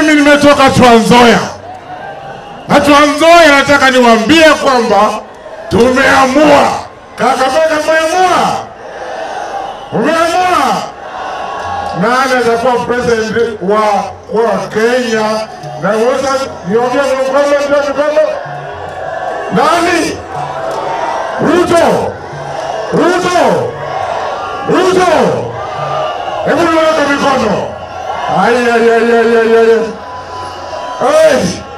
Mimi nimetoka Trans Nzoia na Trans Nzoia, nataka niwaambie kwamba tumeamua. Kakamega, umeamua, umeamua nani atakuwa president wa wa Kenya? Na wote niongee kwa mkono, ndio mkono. Nani? Ruto, Ruto, Ruto. Hebu niweke mikono. Ai, ai, ai, ai, ai, ai. Ai.